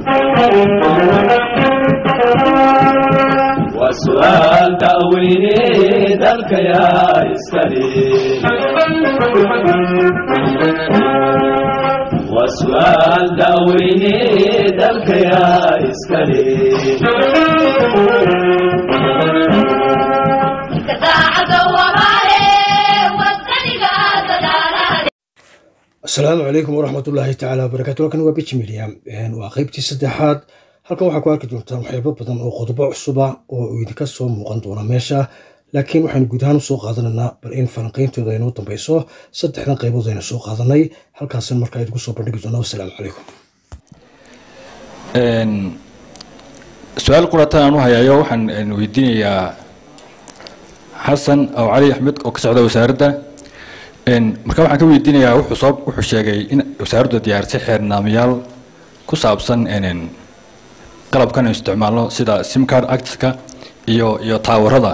وسؤال دعويني ذلك يا إسكالي وسؤال دعويني ذلك يا إسكالي asalaamu calaykum waraxmatullaahi tacaala wabarakaatu halkan waa biji media waa qeybtii saddexaad halkan waxaa ku arki doontaan waxyaabo badan oo qodobo cusuba oo idinka soo muuqan doona meesha laakiin waxaynu guud ahaan usoo qaadanaynaa bal in falanqeyntooda aynoo dambeyso saddexdan qaybood aynu soo qaadanay halkaasan markaa idinku soo bandhigi doona wasalaamu calaykum su-aal quratan aan u hayaayo waxaan weydiinayaa xasan aw cali axmed oo ka socda wasaaradda marka waxaan ka weydiinayaa wuxuu soo wuxuu sheegay in wasaaraddu diyaarisay xeernaamayaal ku saabsan qalabkan aynu isticmaalno sida simcard actiska iyo iyo taawarada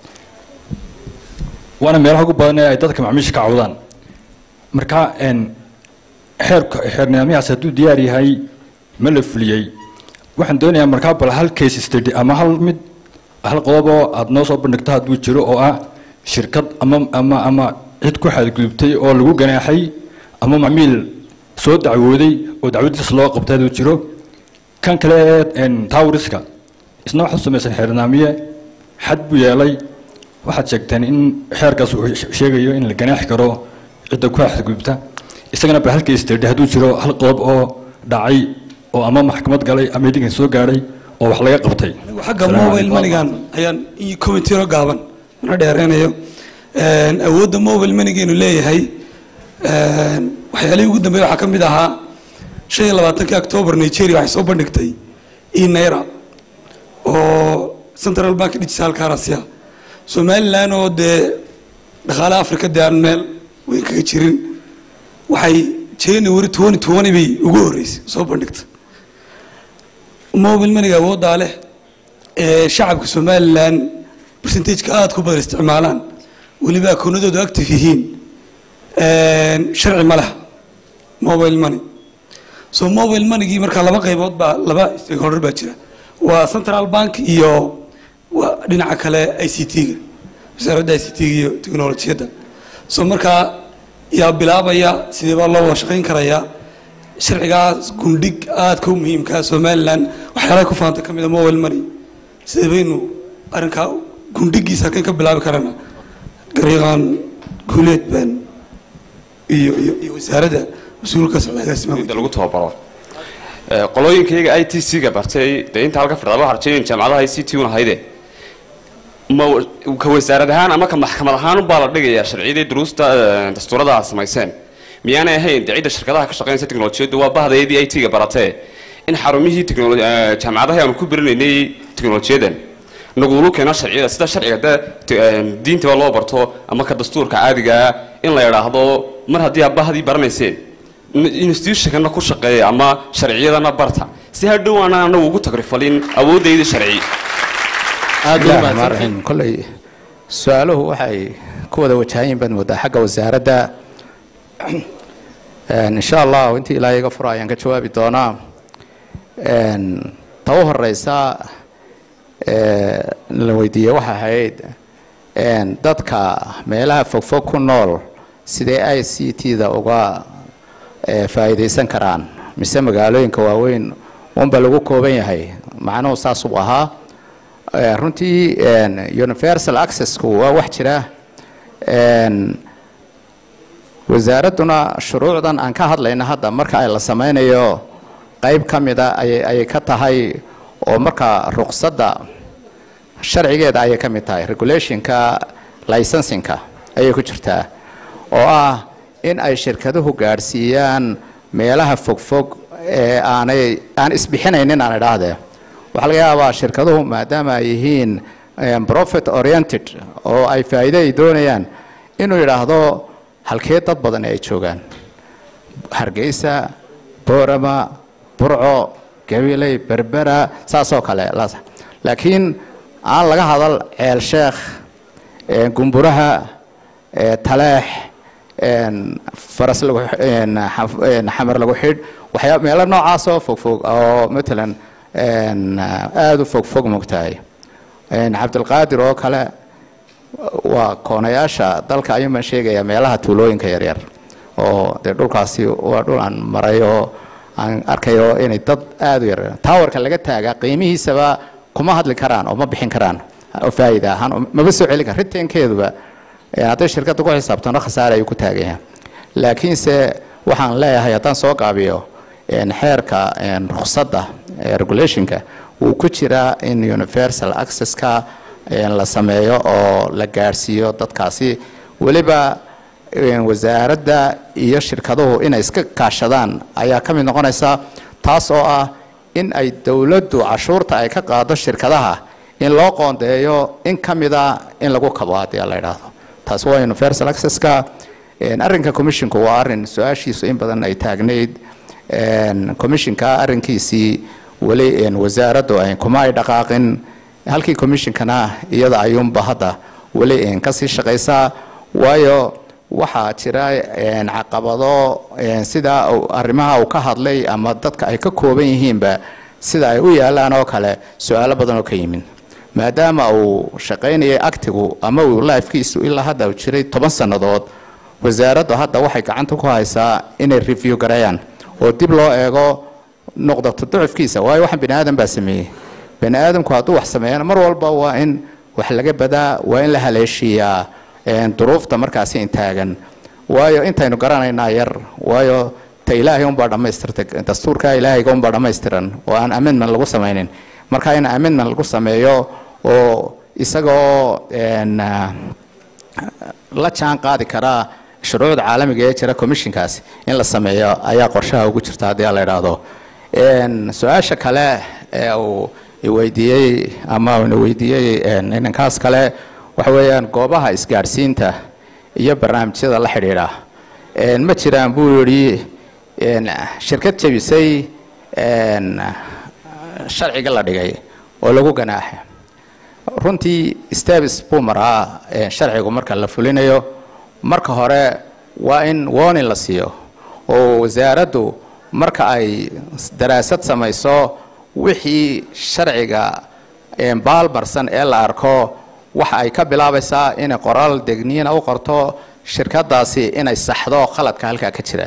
waana meelaha ugu badan ee ay dadka macmiisha ka cawdaan marka xeerka xeernidaamyahaas hadduu diyaar yahay ma la fuliyey waxaan doonayaa markaa bal hal case study ama hal mid hal qodob oo aada noo soo bandhigto hadduu jiro oo ah shirkad ama ama ama cid ku xadgudubtay oo lagu ganaaxay ama macmiil soo dacwooday oo dacwadiis loo qabtay hadduu jiro kan kale ee tawriska isna waxaad samaysan xeernaamiye xad buu yeelay waxaad sheegteen in xeerkaas uu sheegayo in la ganaaxi karo cidda ku xadgudubta isagana ba halkii isterdhi hadduu jiro hal qodob oo dhacay oo ama maxkamad galay ama idinkan soo gaadhay oo wax laga qabtay xagga mobile manigan ayaan commentiro gaaban mana dheereynayo awoodda mobile manigeenu leeyahay waxyaalihii ugu dambeeya waxaa ka mid ahaa shan iyo labaatankii octoobar nigeria waxay soo bandhigtay e naira oo central bank digital currency ah somaliland oo dee dhaqaalaha africa dee aan meel weyn kaga jirin waxay january twenty twenty bay ugu horreysay soo bandhigtay mobile maniga awooddaa leh ee shacabka somaliland percentageka aada ku badan isticmaalaan weliba akoonadoodu active yihiin sharci ma leha mobile money so mobile moneygii markaa laba qaybood baa laba stakeholder baa jira waa central bank iyo waa dhinaca kale i c t-ga wasaaradda i c t-ga iyo technolojiyadda so markaa yaa bilaabaya sidee baa loo wada shaqayn karayaa sharcigaas gundhig aadka u muhiimkaa somaliland waxyaalaha ku faanta ka mid a mobile money sidee baynu arrinkaa gundhigiisa halkan ka bilaabi karana gariiqan guuleed baan iyo iyo iyo wasaaradda mas-uulka socdaagaasima lagu tababaro qolooyinkayaga i t c-ga bartay dee inta halka fadhida waxaa rajaynaya jaamacadaha i c t un ahayde ma ka wasaarad ahaan ama ka maxkamad ahaan baa la dhigayaa sharciyadii duruusta dastuurada aad samayseen miyaanay ahayn dee cidda shirkadaha ka shaqeynaysa teknolojiyaddu waa bahdaydii i t-ga baratee in xarumihii teknolo jaamacadaha aanu ku berinaynay teknolojiyadan nagulu keeno sharciyada sida sharciga de diintaba loo barto ama ka dastuurka caadigaa in la idhaahdo mar haddii aad bahdii baranayseen institutionkana ku shaqeeya ama sharciyadana barta si hadhow aanaan anagu ugu tagrifalin awoodaydii sharci aadmaarxin kolley su-aaluhu waxay ku wada wajahayin baad moodaa xagga wasaaradda insha allah intii ilaahay iga furo ayaan ka jawaabi doonaa ta u horeysa la weydiiyey waxa ahayd dadka meelaha fogfog ku nool sidee i c t-da uga faa'iidaysan karaan mise magaalooyinka waaweyn unba lagu kooban yahay macnuhu saasuu ahaa runtii universal accessku waa wax jira wasaaradduna shuruucdan aan ka hadlayno hadda marka ay la sameynayo qayb ka mida ayay ka tahay oo marka ruqsadda sharcigeeda ayay ka mid tahay regulationka licensinka ayay ku jirtaa oo ah in ay shirkaduhu gaadhsiiyaan meelaha fogfog ee aanay aan isbixinaynin aan idhaahdee waxaa laga yaabaa shirkaduhu maadaama ay yihiin profit oriented oo ay faa'iido ay doonayaan inuu yidhaahdo halkee dad badan ay joogaan hargeysa boorama burco gabiley berbera saasoo kale laakiin aan laga hadal ceel sheekh gumburaha taleex een, faras lagu een, xaf- een, xamar lagu xidh waxyaa meelo noocaas oo fogfog oo matalan een, aada u fogfog mogtahay een, cabdilqaadir oo kale waa koonayaasha dalka ayuun baan sheegayaa meelaha tuulooyinka yaryar oo dee dhulkaasi waa dhul aan maray oo aan arkayo inay dad aada u yar taawarka laga taagaa qiimihiisaba kuma hadli karaan oo ma bixin karaan oo faa'iida ahaan oo maba soo celin kara riteenkeeduba ee hadday shirkadda ku xisaabtano khasaare ayuu ku taagaya laakiinse waxaan leeyahay haddaan soo gaabiyo een, xeerka een, rukhsadda ee regulationka wuu ku jiraa in universal accesska een, la sameeyo oo la gaadhsiiyo dadkaasi weliba een, wasaaradda iyo shirkaduhu inay iska kaashadaan ayaa ka mid noqonaysa taas oo ah in ay dowladdu cashuurta ay ka qaado shirkadaha in loo qoondeeyo in ka mida in lagu kabo haddii la idhaahdo taas waa universal accesska een, arrinka commissionku waa arrin su-aashiisu in badan ay taagnayd een, commissionka arrinkiisii weli een, wasaaraddu ay kuma ay dhaqaaqin halkii commissionkana iyada ayuunba hadda weli een, kasii shaqaysaa waayo waxaa jira een, caqabado een, sida uu- arrimaha uu ka hadlay ama dadka ay ka kooban yihiinba sida ay u yaalaan oo kale su-aalo badan oo ka yimin maadaama uu shaqaynayay actigu ama uu lifekiisu ilaa hadda uu jiray toban sannadood wasaaraddu hadda waxay gacanta ku haysaa inay review gareeyaan oo dib loo eego nuqdatu ducufkiisa waayo waxaan bini aadan baa sameeyey bini aadamku hadduu wax sameeyana mar walba waa in wax laga badaa waa in la haleeshiiyaa een, duruufta markaasi intaagan waayo intaynu garanaynaa yar waayo ta ilaahay unbaa dhammaystirtay dastuurka ilaahayga unbaa dhammaystiran oo aan amendment lagu samaynin marka in amendment lagu sameeyo oo isagoo een, ah, la jaan qaadi karaa shuruucda caalamiga ee jira commissionkaasi in la sameeyo ayaa qorshaha ugu jirta haddii la idhaahdo Een, su-aasha kale ee uu iweydiiyey ama uu ina weydiiyey een, inankaas kale waxa weeyaan goobaha isgaadhsiinta iyo barnaamijyada la xidhiidha Een, ma jiraan buu yidhi een, shirkad jebisay een, sharciga la dhigay oo lagu ganaaxay runtii steps buu maraa ee, sharcigu marka la fulinayo marka hore waa in warning la siiyo oo wasaaraddu marka ay daraasad samayso wixii sharciga ee, baalmarsan ee la arko waxa ay ka bilaabaysaa inay qoraal degniina u qorto shirkadaasi inay saxdo khaladka halkaa ka jira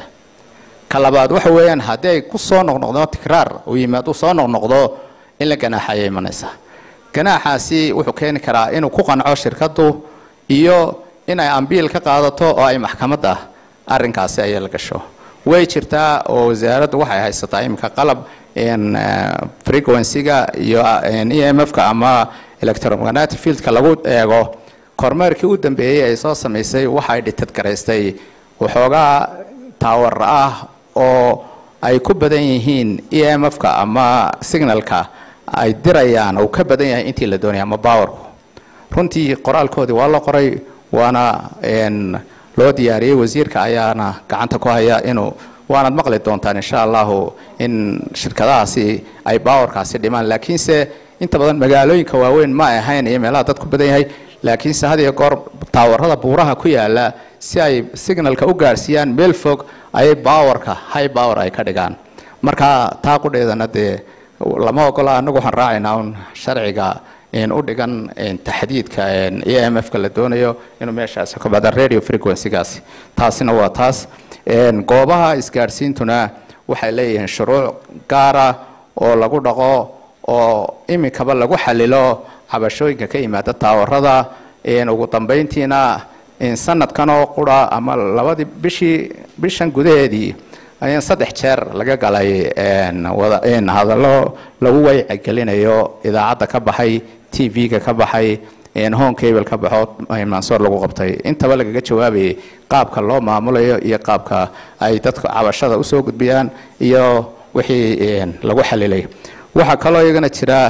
ka labaad waxa weeyaan haddii ay ku soo noqnoqdo tikraar uu yimaado soo noqnoqdo in la ganaaxaya imanaysa ganaaxaasi wuxuu keeni karaa inuu ku qanco shirkaddu iyo in ay ambiil ka qaadato oo ay maxkamadda arrinkaasi ay la gasho way jirtaa oo wasaaraddu waxay haysataa iminka qalab in frequency-ga iyo e m f-ka ama electromagnetic fieldka lagu eego kormeerkii u dambeeyey ay soo samaysay waxay dhitadgaraystay waxoogaa taawar ah oo ay ku badan yihiin e m f-ka ama signalka ay dirayaan uu ka badan yahay intii la doonaya ama powerku runtii qoraalkoodii waa la qoray waana een, loo diyaariyey wasiirka ayaana gacanta ku haya inuu waanaad maqli doontaan insha allahu in shirkadahaasi ay powerkaasi dhimaan laakiinse inta badan magaalooyinka waaweyn ma ay ahayn iyo meelaha dadku badan yahay laakiinse had iyo goor taawarada buuraha ku yaala si ay signalka u gaarsiiyaan meel fog ayay powerka high power ay ka dhigaan marka taa qudheedana dee lama ogola anagu waxaan raacaynaa un sharciga in u dhigan in taxdiidka e m f-ka la doonayo inuu meeshaasi ka bada radio frequency-gaasi taasina waa taas een, goobaha isgaadhsiintuna waxay leeyihiin shuruuc gaara oo lagu dhaqo oo iminkaba lagu xalilo cabashooyinka ka yimaada taawarada een, ugu dambeyntiina in sanadkan oo qura ama labadii bishii bishan gudaheedii ayaan saddex jeer laga galay een, wada een, hadallo lagu waycigelinayo idaacadda ka baxay t v-ga ka baxay een, home cable ka baxo mansoor lagu qabtay intaba lagaga jawaabayay qaabka loo maamulayo iyo qaabka ay dadka cabashada usoo gudbiyaan iyo wixii een, lagu xalilay waxaa kaloo iyagana jira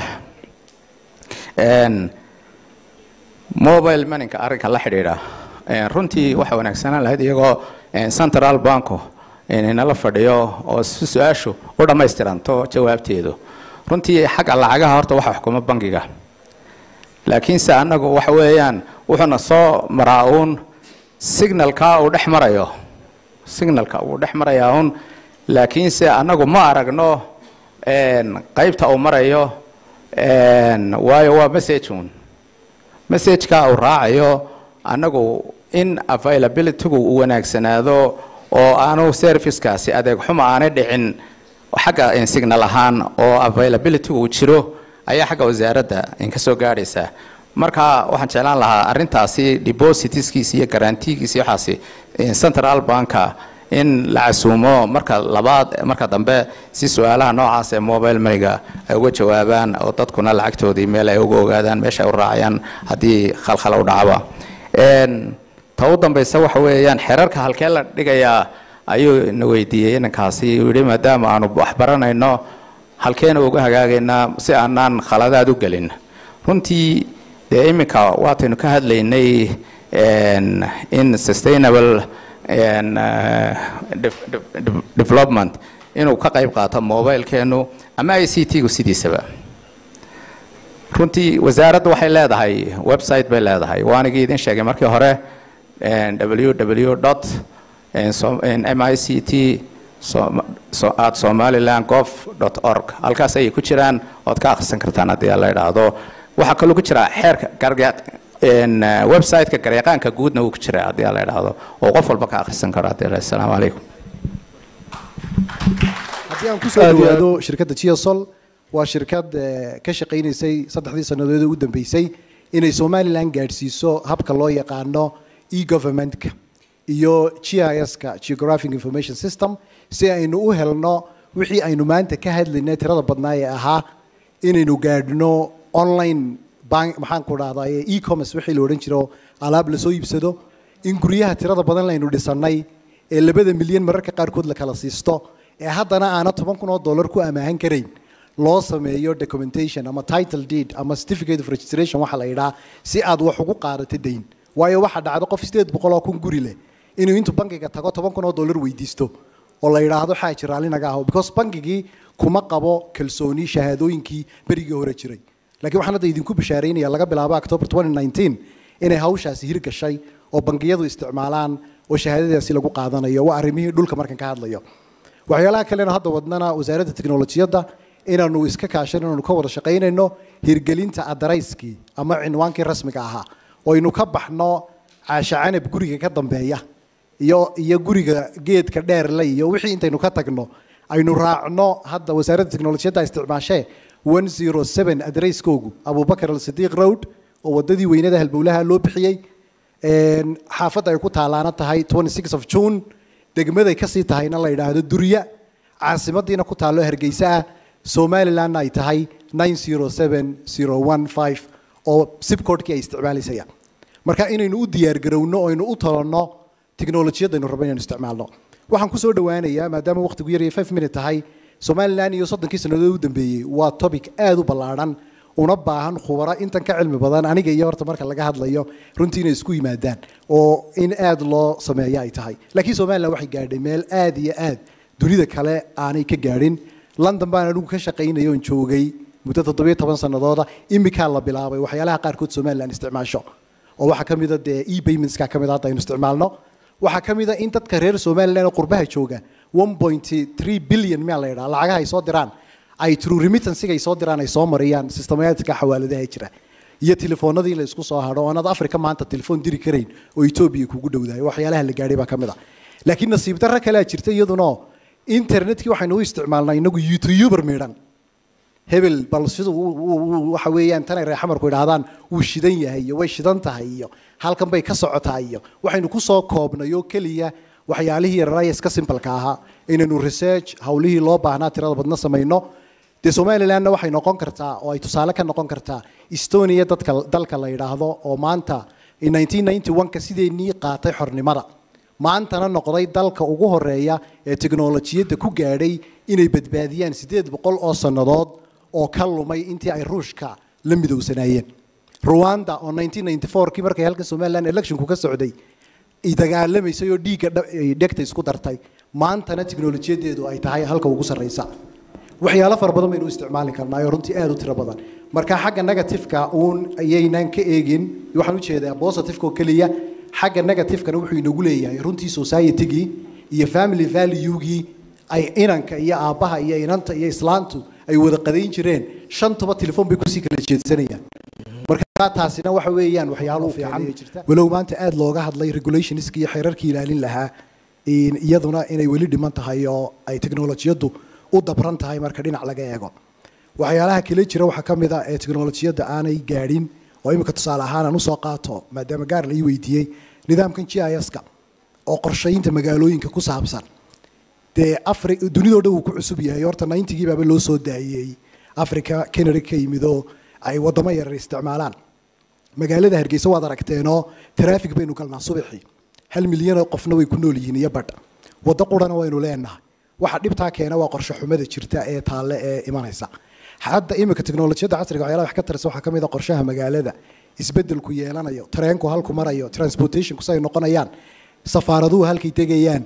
een, mobile moninka arrinka la xidhiidha een, runtii waxa wanaagsanaan lahayd iyagoo een, central banco inala fadhiyo oo si su-aashu u dhammaystiranto jawaabteedu runtii xagga lacagaha horta waxa xukuma bangiga laakiinse annagu waxa weeyaan wuxuuna soo maraa uun signalka uu dhex marayo signalka uu dhex marayaa un laakiinse annagu ma aragno qaybta uu marayo waayo waa message un messageka uu raacayo annagu in availabilitygu uu wanaagsanaado oo aanu servicekaasi adeeg xuma aanay dhicin xagga signal ahaan oo availabilitygu uu jiro ayaa xagga wasaaradda ka soo gaadhaysa marka waxaan jeclaan lahaa arintaasi depositskiisa iyo garantigiisa waxaasi central banka in la casuumo marka labaad marka dambe si su-aalaha noocaas ee mobile moneyga ay uga jawaabaan oo dadkuna lacagtoodii meel ay uga ogaadaan meesha ay u raacayaan haddii khalkhal u dhacba ta u dambaysa waxa weeyaan xerarka halkee la dhigayaa ayuu na weydiiyey inankaasi uu yidhi maadaama aanu waxbaranayno halkeena uga hagaagaynaa si aanaan khaladaad u gelin runtii dee iminka waataynu ka hadlaynay in sustainable development inuu ka qayb qaato mobilekeenu ama i c t gu sidiisaba runtii wasaaraddu waxay leedahay website bay leedahay waanigii idin sheegay markii hore www dot m i c t at somaliland gov dot org halkaas ayay ku jiraan ood ka akhrisan kartaan haddii la idhaahdo waxaa kaloo ku jira xeerka website-ka gareeqaanka guudna wuu ku jira haddii la idhaahdo oo qof walba ka akhrisan karo haddii la asalaamu calaykum haddii aan kusoo dhawaado shirkadda geosol waa shirkad ka shaqaynaysay saddexdii sannadood u dambeysay inay somalilan gaadhsiiso habka loo yaqaano e-governmentka iyo g i s-ka geographic information system si aynu u helno wixii aynu maanta ka hadlaynay tirada badnaa ee ahaa inaynu gaadhno online bank maxaan ku dhahdaa e-commerce wixii la odhan jiro alaab lasoo iibsado in guryaha tirada badan laynu dhisannay ee labada milyan mararka qaarkood la kala siisto ee haddana aana toban kun oo dollar ku amaahan karayn loo sameeyo documentation ama title deed ama certificate of registration waxa la yidhaha si aad wax ugu qaadato dayn waayo waxaa dhacdo qof sideed boqol oo kun guri leh inuu intuu bankiga tago toban kun oo dollar weydiisto oo la yidhaahdo xaaji raalli naga aho because bankigii kuma qabo kalsooni shahaadooyinkii berigii hore jiray laakiin waxaan hadda idinku bishaaraynaya laga bilaabo october 2019 inay hawshaasi hirgashay oo bangiyadu isticmaalaan oo shahaadadaasi lagu qaadanayo waa arrimihii dhulka markan ka hadlayo waxyaalaha kalena hadda wadnana wasaaradda tiknolojiyadda inaanu iska kaashan inaanu ka wada shaqaynayno hirgelinta adarayskii ama cinwaankii rasmiga ahaa oo aynu ka baxno caasha canab guriga ka dambeeya iyo iyo guriga geedka dheerle iyo wixii intaynu ka tagno aynu raacno hadda wasaaradda tiknolojiyadda isticmaashee 107 adarayskoogu abubakar alsidiiq road oo wadadii weynada halbowlaha loo bixiyey xaafadda ay ku taalaana tahay 26 of june degmaday kasii tahayna la yidhaahdo durya caasimadiina ku taallo hargeysa ah somalilandna ay tahay 907015 oo sibcodkii ay isticmaalaysaya marka inaynu u diyaargarowno oo aynu u talanno tiknolojiyadaynu rabno inaynu isticmaalno waxaan kusoo dhawaanayaa maadaama waqtigu yar iyo five minute tahay somaliland iyo soddonkii sannadood u dambeeyey waa topic aada u ballaadhan una baahan khubaro intan ka cilmi badan aniga iyo horta marka laga hadlayo runtii inay isku yimaadaan oo in aada loo sameeyo ay tahay laakiin somaliland waxay gaadhay meel aada iyo aad dunida kale aanay ka gaadhin london baan anigu ka shaqaynaya oon joogay muddo toddobiyo toban sannadooda imikaa la bilaabay waxyaalaha qaarkood somaliland isticmaasho oo waxaa ka mida dee e paymentska ka mid hadda aynu isticmaalno waxaa ka mid a in dadka reer somaliland oo qurbaha jooga 1.3 billion miyaa la yidhaha lacagaha ay soo diraan ay true remittansiga ay soo diraan ay soo mariyaan systematika xawaaladaha jira iyo telefoonadii la isku soo hadho oonad africa maanta telefoon diri karayn oo etoobiya kugu dhowdahay waxyaalaha la gaadhay baa ka mid a laakiin nasiib darro kalea jirta iyaduna internetkii waxaynu u isticmaalnaa inagu youtuber midhan hebel bal siduu waxa weeyaan tanay reer xamarku idhaahdaan wuu shidan yahay iyo way shidan tahay iyo halkan bay ka socotaa iyo waxaynu kusoo koobnay oo keliya waxyaalihii yararaya iska simbalka ahaa inaynu research hawlihii loo baahnaa tirada badna samayno dee somalilandna waxay noqon kartaa oo ay tusaale ka noqon kartaa estonia dadka dalka la yidhaahdo oo maanta 1991ka sideennii qaatay xornimada maantana noqday dalka ugu horeeya ee teknolojiyadda ku gaadhay inay badbaadiyaan siddeed boqol oo sannadood oo ka lumay intii ay ruushka la midowsanaayeen rwanda oo 1994kii markay halka somaliland electionku ka socday dagaalamaysay oo dhiigga dhegta isku dartay maantana tiknolojiyadeedu ay tahay halka ugu sarreysa waxyaalo fara badan baynu u isticmaali karnaa oo runtii aada u tiro badan marka xagga negativeka uun ayaynan ka eegin waxaan ujeedaa positiveka oo keliya xagga negativekana wuxuu inagu leeyahay runtii societygii iyo family valuegii ay inanka iyo aabbaha iyo inanta iyo islaantu ay wada qadayn jireen shantuba telefoon bay kusii kala jeedsanayaan marka taasina waxa weeyaan waxyaalo fiican walow maanta aada looga hadlay regulationska iyo xeerarkii ilaalin lahaa in- iyaduna inay weli dhiman tahay oo ay teknolojiyaddu u dabran tahay marka dhinac laga eego waxyaalaha kale jira waxaa ka mid ah ee teknolojiyadda aanay gaadhin oo imika tusaale ahaan aan usoo qaato maadaama gaar la ii weydiiyey nidaamkan g i s-ka oo qorshaynta magaalooyinka ku saabsan dee afri dunidoo dhan wuu ku cusub yahay horta ninetygii baaba loo soo daayey africa canada ka yimid oo ay wadamo yarar isticmaalaan magaalada hargeysa waad aragteenoo traffic baynu galnaa subaxii hal milyan oo qofna way ku nool yihiin iyo badh waddo qurana waynu leenahay waxa dhibtaa keena waa qorshe xumada jirta ee taalle ee imanaysa hadda imika teknolojiyadda casriga waxyaalaha wax ka taraysa waxaa ka mid a qorshaha magaalada isbedelku yeelanayo tareenku halku marayo transportationku say noqonayaan safaaraduhu halkay tegayaan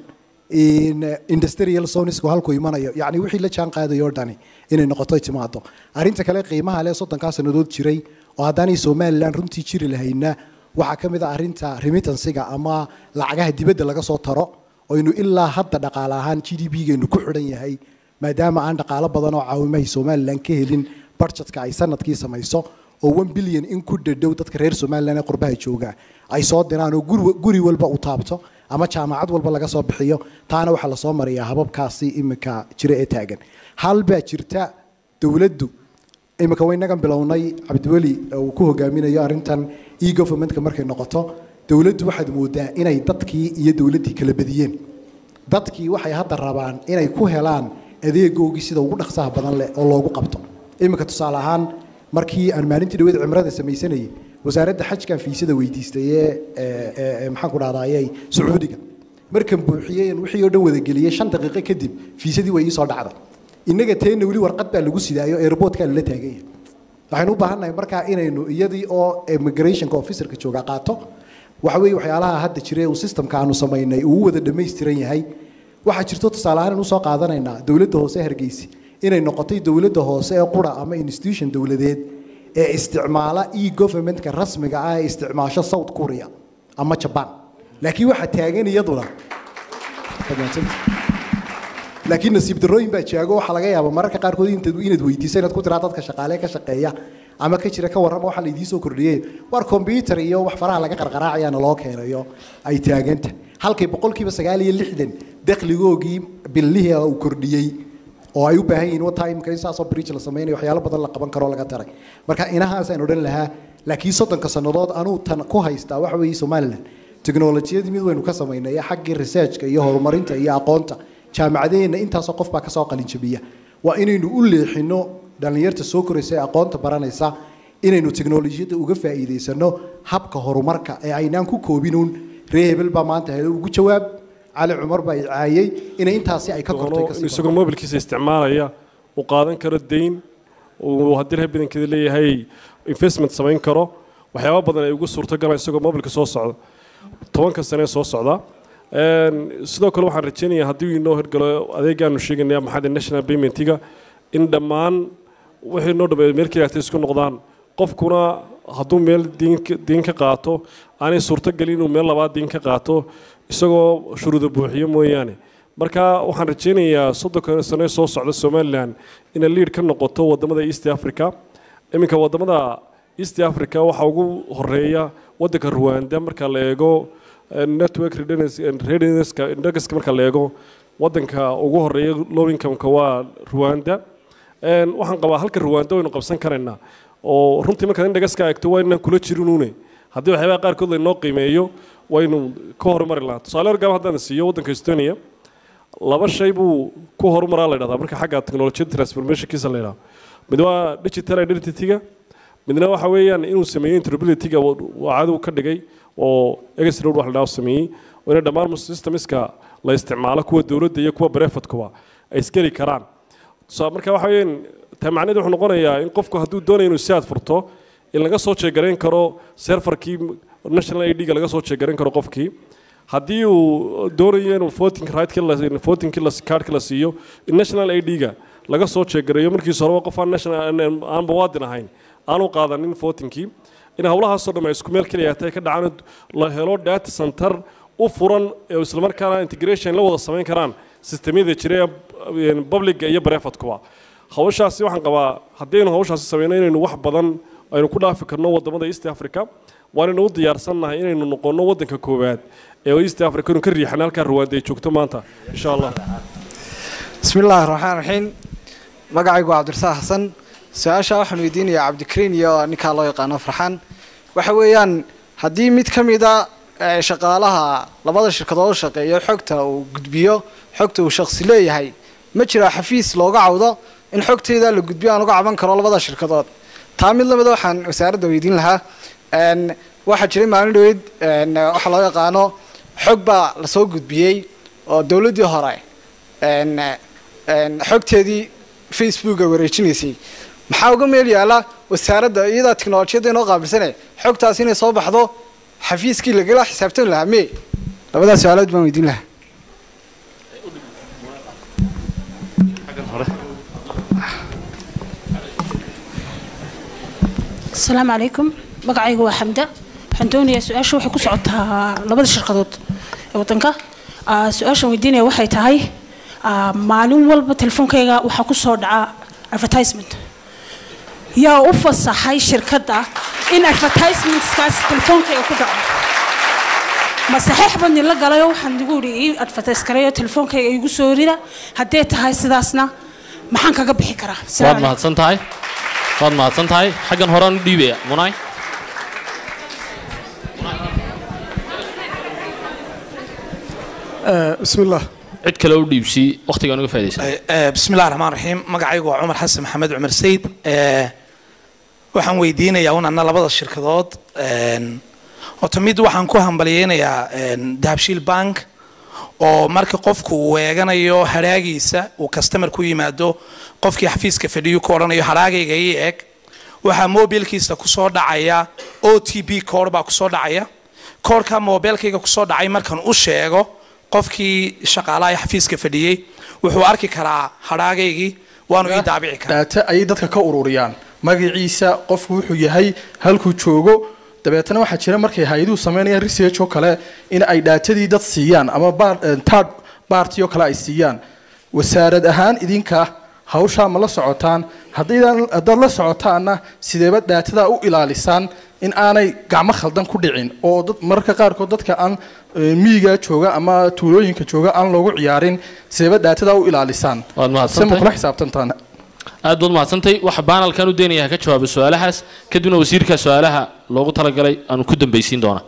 in industrial zonesku halku imanayo yacni wixii la jaan qaadayo oo dhani inay noqoto ay timaado arrinta kale qiimaha leh soddonkaa sannadood jiray oo haddaanay somalilan runtii jiri lahayna waxaa ka mid a arrinta remittansiga ama lacagaha dibadda laga soo taro oynu ilaa hadda dhaqaale ahaan g d p-geenu ku xidhan yahay maadaama aan dhaqaalo badan oo caawimahay somalilan ka helin budgetka ay sanadkii samayso oo one billion in ku dhadhow dadka reer somalilan ee qurbaha jooga ay soo diraan oo guri guri walba u taabto ama jaamacad walba laga soo bixiyo taana waxaa lasoo mariyaa hababkaasi imika jira ee taagan hal baa jirta dowladdu imika waynagan bilownay cabdiweli uu ku hogaaminayo arrintan e governmentka markay noqoto dowladdu waxaad moodaa inay dadkii iyo dowladdii kala badiyeen dadkii waxay hadda rabaan inay ku helaan adeegoogii sida ugu dhaqsaha badan leh oo loogu qabto iminka tusaale ahaan markii aan maalintii dhaweed cimrada samaysanayay wasaaradda xajkan fiisada weydiistay ee ee- ee maxaan ku dhahdaayey sacuudiga markan buuxiyey aan wixii oo dhan wadageliyey shan daqiiqo kadib fiisadii way ii soo dhacday innaga teena weli warqad baa lagu sidaayo airportkaa lala taagan yahay waxaynu u baahannahay markaa inaynu iyadii oo immigrationka officerka jooga qaato waxa weeye waxyaalaha hadda jira uu systemka aanu samaynay uu u wada dhammaystiran yahay waxaa jirto tusaale ahaan usoo qaadanaynaa dowladda hoose ee hargeysa inay noqotay dowladda hoose ee qura ama institution dowladeed ee isticmaala e governmentka rasmiga ah ee isticmaasho south korea ama jaban laakiin waxaa taagan iyaduna laakiin nasiib darrooyin baa jaago waxaa laga yaabaa mararka qaarkood intaad inaad weydiiso inaad ku tiraa dadka shaqaale ka shaqeeya ama ka jira ka warrama waxaa laydii soo kordhiyey war combyutar iyo wax faraha laga qarqaraacayaana loo keenayo ay taaganta halkay boqolkiiba sagaal iyo lixdan dakhligoogii billihii uu kordhiyey oo ay u baahan yihiin wata imika in saasoo bridge la sameynayo waxyaalo badan la qaban karo laga taray marka inahaasaan odhan lahaa laakiin soddonka sannadood anuu tan ku haystaa waxa weeye somaliland teknolojiyadii mid waynu ka samaynay ee xaggii researchka iyo horumarinta iyo aqoonta jaamacadaheenna intaasoo qof baa kasoo qalinjabiya waa inaynu u leexino dhallinyarta soo koraysa ee aqoonta baranaysa inaynu teknolojiyadda uga faa'iidaysano habka horumarka ee aynaan ku koobinuun ree hebel baa maanta hele ugu jawaab cali cumar baa i caayey inay intaasi ay ka kortay kasii isagoo mobilkiisa isticmaalaya uu qaadan karo dayn uu haddii reer badankeeda leeyahay investment samayn karo waxyaaba badan ay ugu suurtogalaan isagoo mobilka soo socda tobanka sane soo socda Een, sidoo kale waxaan rajeynayaa haddii uu inoo hirgalo adeegaanu sheeganaya maxaa national paymentiga in dhammaan wixii noo dhameeyo meel keliya agtay isku noqdaan qofkuna hadduu meel diin ka- diin ka qaato aanay suurtogelin inuu meel labaad diin ka qaato isagoo shuruuda buuxiyo mooyaane marka waxaan rajeynayaa soddonka sane soo socda somalilan inay liid ka noqoto wadamada east africa iminka wadamada east africa waxaa ugu horeeya wadanka rwanda marka la eego eh, network readiness- readiness-ka indexka marka la eego wadanka ugu horeeya low income-ka waa rwanda Een, waxaan qabaa halka rwanda waynu qabsan karaynaa oo runtii markaad indhagaska eegto waa inaan kula jirinuune haddii waxyaabaha qaarkood laynoo qiimeeyo waynu ka horumari lahaa tusaale horgaam haddaan siiyo waddanka estonia laba shay buu ku horumaraa la dhahdaa marka xagga technologiyada transformationkiisa la yidhaha mid waa digital identity-ga midna waxa weeyaan inuu sameeyey interoperability-ga waa cadow ka dhigay oo egesroad wax la dhaha sameeyey oo inay dhammaan systemska la isticmaalo kuwa dowladda iyo kuwa brefatkuba ay isgeli karaan tusaa marka waxa weeyaan taa macnaheedu wuxuu noqonayaa in qofku hadduu doonayo inuu si aad furto in laga soo jeegarayn karo serfarkii national id ga laga soo jeegarayn karo qofkii haddii uu doonayo inuu voting right voting cardka la siiyo in national id ga laga soo jeegareeyo markiisa horeba qof aan national aan muwaadin ahayn aanu qaadanin votingkii in howlahaasoo dhan ay isku meel keliya tahay ka dhacaan la helo data center u furan ee islamarkaana integration la wada samayn karaan sistemyada jira ee publica iyo brefatkuba hawshaasi waxaan qabaa haddaynu hawshaasi sameyno inaynu wax badan aynu ku dhaafi karno wadamada east africa waanaynu u diyaarsannahay inaynu noqonno waddanka koowaad ee east africa inu ka riixan halkaa ruwaanda ay joogto maanta insha allah بسم الله الرحمن الرحيم magacaygu waa cabdirasaaq xasan su-aasha waxaan weydiinayaa cabdikariin iyo ninkaa loo yaqaano farxaan waxa weeyaan haddii mid ka mida eh, shaqaalaha labada shirkadood u shaqeeyo xogta uu gudbiyo xogta uu shaqsi leeyahay ma jira xafiis looga cawdo in xogtayda la gudbiyo aan uga caban karo labada shirkadood taa mid lamida waxaan wasaaradda weydiin lahaa En, waxaa jiray maalin dhaweyd en, waxa loo yaqaano xog baa lasoo gudbiyey oo dowladdii hore en, en, xogteedii facebooka wareejinaysay maxaa uga meel yaala wasaaradda iyadaa tiknolojiyadda inoo qaabilsane xogtaas inay soo baxdo xafiiskii lagala xisaabtami lahaa me labadaas su-aalood baan weydiin lahaa asalaamu calaykum magacaygu waa xamda waxaan doonayaa su-aasha waxay ku socotaa labada shirkadood ee waddanka Ah, su-aashaan weydiinaya waxay tahay ah, maalin walba telefoonkayga waxaa ku soo dhaca advertisement yaa u fasaxay shirkadda in advertisementskaas telefoonkayga ku dhaco ma saxiix baan nila galay oo waxaan igu idhi ii advertise gareeyo telefoonkayga igu soo rida haddee tahay sidaasna maxaan kaga bixi karaa waad Assalaamu calaykum. mahadsan tahay waad mahadsan tahay xaggan horaan u dhiibaya munay بسم الله cid kale u dhiibsi wakhtigaan uga faa'idaysan بسم الله الرحمن الرحيم magacaygu waa cumar xasan maxamed cumar sayid waxaan weydiinayaa un anna labada shirkadood horta mid waxaan ku hambalyeynayaa dahabshiil bank oo marka qofku uu eeganayo hadhaagiisa uu customer ku yimaado qofkii xafiiska fadhiyu ku odhanayo hadhaagayga ii eg waxaa mobilkiisa kusoo dhacaya o t p code baa kusoo dhacaya koodhka mobilkayga kusoo dhacay markan u sheego qofkii shaqaalaha ee xafiiska fadhiyey wuxuu arki karaa hadhaagaygii waanu ii daabici karaa daata ayay dadka ka ururiyaan magaciisa qofku wuxuu yahay halkuu joogo dabeetana waxaa jira markay hay-aduhu sameynayaan research oo kale in ay dhaatadii dad siiyaan ama bar- eh, third party oo kale ay siiyaan wasaarad ahaan idinka hawshaa ma la socotaan haddaydan- haddaad la socotaanna sideeba dhaatada u ilaalisaan in aanay gacmo khaldan ku dhicin oo dad mararka qaarkood dadka aan eh, miyiga jooga ama tuulooyinka jooga aan loogu ciyaarin sideeba dhaatada u ilaalisaan waad se ma mahadsantahay kula xisaabtantaan aad baad mahadsantahay waxa baanalkan u deenayaa ka jawaaba su-aalahaas kadibna wasiirka su-aalaha loogu talagalay aanu ku dambaysiin doonaa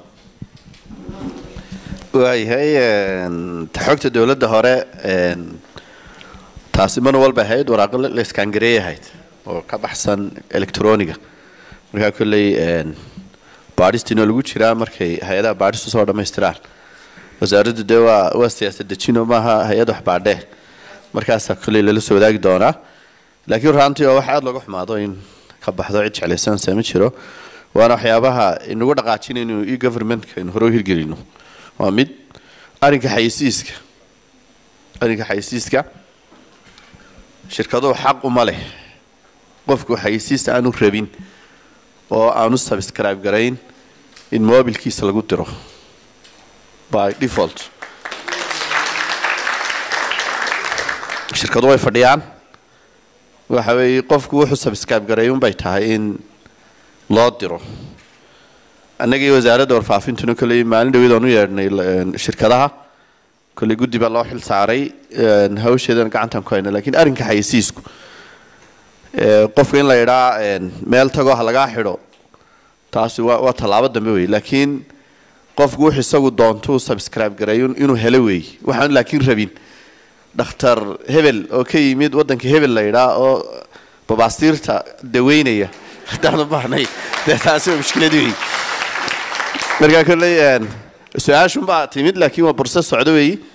waayahay een, ta xogta dowladda hore een, taasi mar walba ahayd waraaqo la la iskangareey ahayd oo ka baxsan electroniga markaa kolley een, baadhistiina lagu jiraa markay hay-adaha baadhistu soo dhammaystiraan wasaaraddu dee waa waa siyaasad dejino maaha hay-ad wax baadhee markaasaa kolley lala soo wadaagi doonaa laakiin runtii oo wax aada looga xumaado in ka baxdo cid jeclaysanaysa ma jiro waana waxyaabaha inagu dhaqaajinaynu e governmentka aynu hore u hirgelino waa mid arrinka xayisiiska arrinka xayisiiska shirkaduhu xaq uma leh qofku xayisiista aanu rabin oo aanu subscribe garayn in mobilkiisa lagu diro by default shirkadu way fadhiyaan waxa weeye qofku wuxuu subscribe garay unbay tahay in loo diro annaga iyo wasaaradda warfaafintuna kolley maalin dhaweed aan u yeedhnay l- shirkadaha kolley guddi baa loo xil saaray een, hawsheedana gacantaan ku hayna laakiin arrinka xayisiisku ee, qofka in la idhaa meel tagoo ha lagaa xidho taasi waa waa tallaabo dambe wey laakiin qofku wuxuu isagu doonto uu subscribe gareeyo inuu helo weey waxaan laakiin rabin dhakhtar hebel oo ka yimid waddanka hebel la idhaa oo babaastiirta daweynaya haddaan u baahnay dee taasi waa mushkilad wey markaa kolley een, su-aashunbaa timid laakiin waa burse socdo weeyi